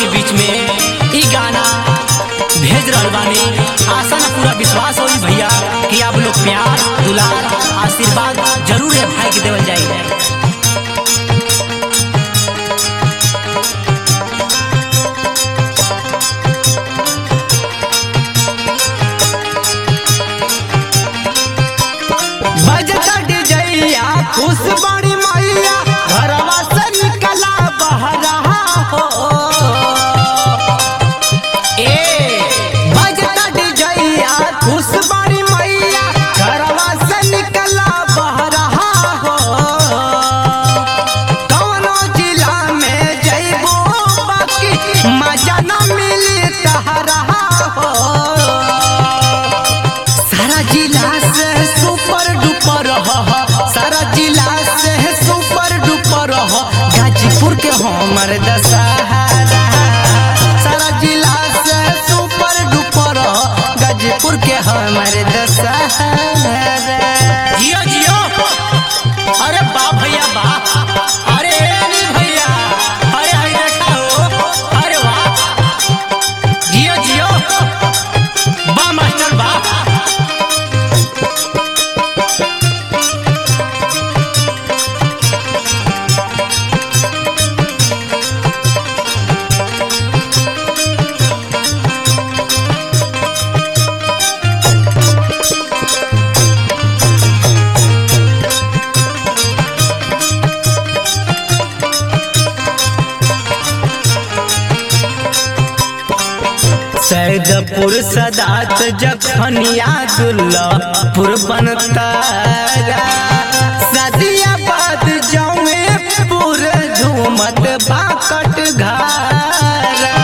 के बीच में ई गाना भेज रहल बानी आशा ना पूरा विश्वास होई भैया कि आप लोग प्यार दुलार आशीर्वाद जरूर है भाई के देवल जाई बजता डिजैया खुश बड़ी मैया घरवा से निकला बहरा हो ए बजता डिजैया खुश बड़ी मैया घरवा से निकला बहरा हो कौनो जिला में जइबो बाकी मजा न मिली तहरा हो सारा जिला से सुपर डुपर ह सारा जिला से सुपर डुपर ह गाजीपुर के हमर दशहरा सारा जिला से सुपर डुपर ह गाजीपुर के हमर दशहरा जियो जियो अरे बा भैया बा अरे अनिल भैया अरे हई देखा हो अरे वाह जियो जियो बा मास्टर बा सैदपुर सदात जखनिया दुल्लापुर बनतारा सदियाबाद जौए पुर झूमत बाकट घारा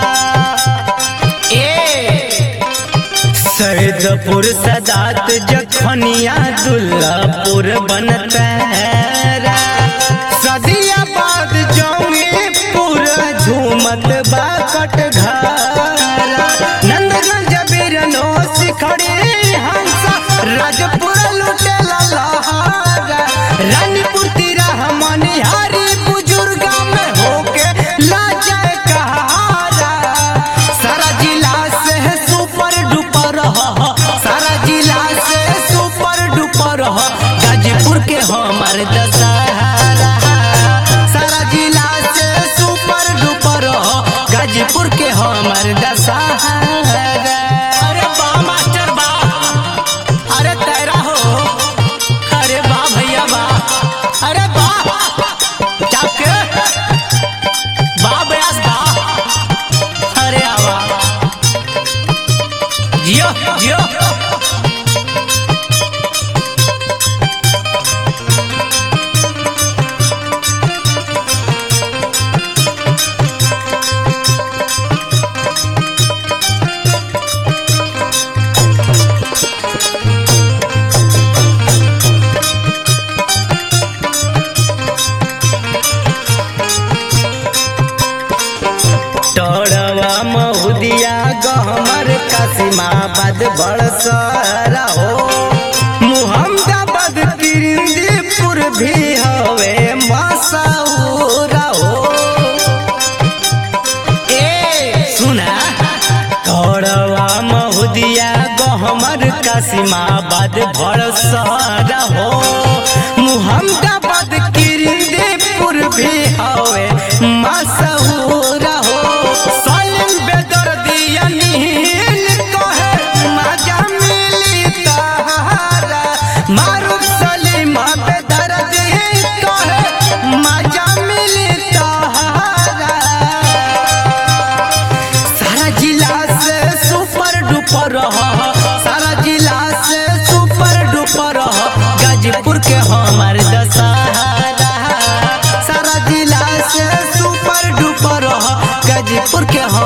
ए सैदपुर सदात जखनिया दुल्लापुर बनतारा सदियाबाद जौए पूरा झूमत बाकट घारा नंदगंज बीरनो शिखड़ी हंसा राजपुर लुटेला लहारा रानीपुर तिरा मनिहारी बुजुर्ग में होके लाजय कहारा सारा जिला से सुपर डुपर ह सारा जिला से सुपर डुपर ह गाजीपुर के हमर दशहरा सारा जिला से सुपर डुपर ह गाजीपुर के हमर दशहरा अरे बा मास्टर बा अरे तेरा हो अरे बा भैया बा अरे बा जाके बा बयास बा अरे आवा जियो जियो टोड़वा महुदिया गहमर कासिमाबाद बड़सरा हो मुहम्मदाबाद तिरिंदीपुर भी हवे मसौरा हो ए सुना टोड़वा महुदिया गहमर कासिमाबाद बड़सरा हो मुहम्मदाबाद किरिंदीपुर भी हवे मसौरा हो सालिम बेदर्दिया नील कहे मजा मिली तहारा मारूफ सलीम बेदर्दी कहे मजा मिली तहारा सारा जिला से सुपर डुपर रह सारा जिला से सुपर डुपर रह गाजीपुर के हमार दशहरा सारा जिला से सुपर डुपर रह गाजीपुर के